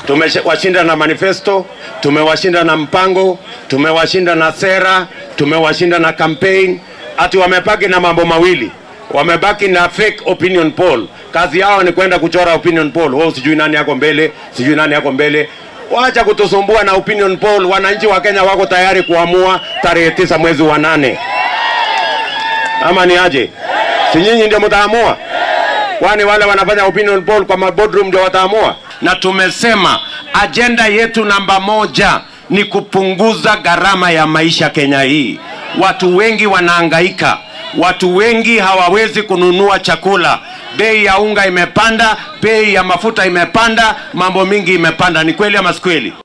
Tumewashinda na manifesto, tumewashinda na mpango, tumewashinda na sera, tumewashinda na campaign. Ati wamebaki na mambo mawili, wamebaki na fake opinion poll. Kazi yao ni kwenda kuchora opinion poll. Wao sijui nani yako mbele, sijui nani yako mbele. Wacha kutusumbua na opinion poll. Wananchi wa Kenya wako tayari kuamua tarehe tisa mwezi wa nane, ama ni aje? Si nyinyi ndio mtaamua? Kwani wale wanafanya opinion poll kwa maboardroom ndio wataamua? Na tumesema ajenda yetu namba moja ni kupunguza gharama ya maisha Kenya hii. Watu wengi wanahangaika, watu wengi hawawezi kununua chakula. Bei ya unga imepanda, bei ya mafuta imepanda, mambo mingi imepanda. Ni kweli ama si kweli?